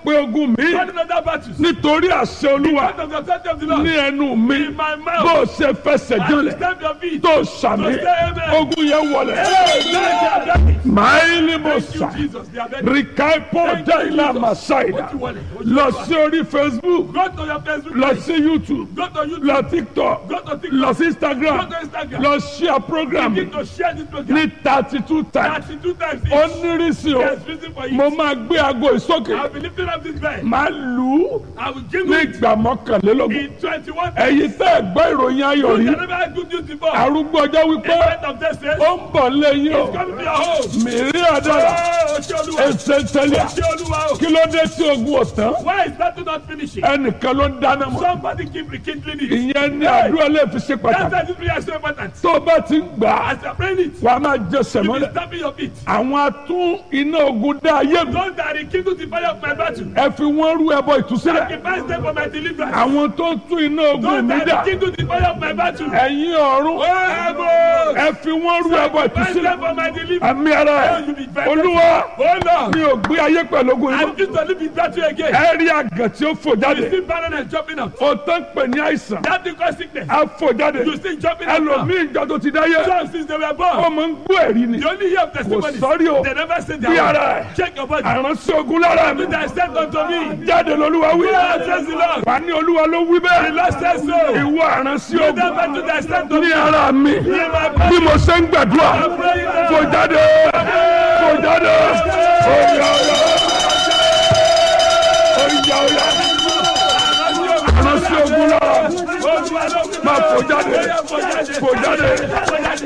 pe ogun mi Fight another battles. nítorí àṣẹ olúwa Out of the authority of the Lord. ní ẹnu mi In my mouth. bó o ṣe fẹsẹ̀ I will jọlẹ̀ stamp your feet. tó sàmì To say amen. ogun yẹn wọlẹ̀. Hey, they are ready. máìlì mo Thank you, sà Jesus. They are ready. rìkàìpọ̀ Thank you, dẹ́yìnlá Jesus. màsáìdà Ojú wọlé, ojú lọ wọlé. sí orí facebook Go to your Facebook lọ page. sí youtube Go to YouTube. lọ tiktok Go to TikTok. lọ sí instagram Go to Instagram. lọ share program Begin to share this program. ní thirty two times Thirty-two times each. ó nírísí o There's reason for mo it. máa gbé aago ìsókè I'll be lifting up this bed. máa lù ú I will ní jingle it ìgbà mọ́kànlélógún in twenty-one ẹ̀yin tẹ́ ẹ̀ gbọ́ ìròyìn ayọ̀ You rí can never have good news before. arúgbó ọjọ́ wípé A friend of this says, ó ń bọ̀ lẹ́yìn o come to your home. mìírí àdára Oh, ṣé Olúwa. ẹsẹ̀ tẹ́lẹ̀ Ṣé Olúwa o. kí ló dé tí ogun ọ̀tán Why is that not finishing? ẹnìkan ló ń dáná mọ́ Somebody keep rekindling it. ìyẹn ní àdúrà lè fi ṣe That's pàtàkì why this prayer is so important. tó o bá ti ń gbà á As you pray it, wà á máa jẹ you sẹ̀mọ́lẹ̀ be stamping your feet. àwọn atún iná ogun dá ayé mi Those that rekindle the fire of my battle. ẹ fi wọ́n rú ẹbọ ìtúsílẹ̀ Sacrifice them for my deliverance. àwọn tó ń tún iná ogun Those mi that dà rekindle the fire of my battle. ẹ̀yin ọ̀run Oh, heaven. ẹ fi wọ́n rú ẹbọ Sacrifice them ìtúsílẹ̀ for my deliverance. àmì ara ẹ̀ olúwa Oh, Lord. mi ò gbé ayé pẹ̀lú ogun I yìí refuse to live in battle again. ẹ rí àgàn tí ó fò You jáde see barrenness jumping out. ó tán pè ní àìsàn That thing cause sickness. á fò jáde You see jumping out. now. ẹlòmíì ìjọ tó ti dáyé Some since they were ó born. máa ń gbọ́ ẹ̀rí ni You only hear of testimonies. sọ́rí o They never say bí their ara own. ẹ̀ Check your body. àránṣẹ́ ogun lára mi That is sent unto me. jáde lolúwa wí God says the Lord. wà ní olúwa ló wí The bẹ́ẹ̀ Lord says so. ìwọ àránṣẹ́ You ogun never do that sent unto ní me. ara mi In my bí body. mo ṣe ń gbàdúrà I'm praying now. fò jáde fò jáde oyà oyà oyà oyà àránṣẹ́ ogun lára máa fò jáde fò jáde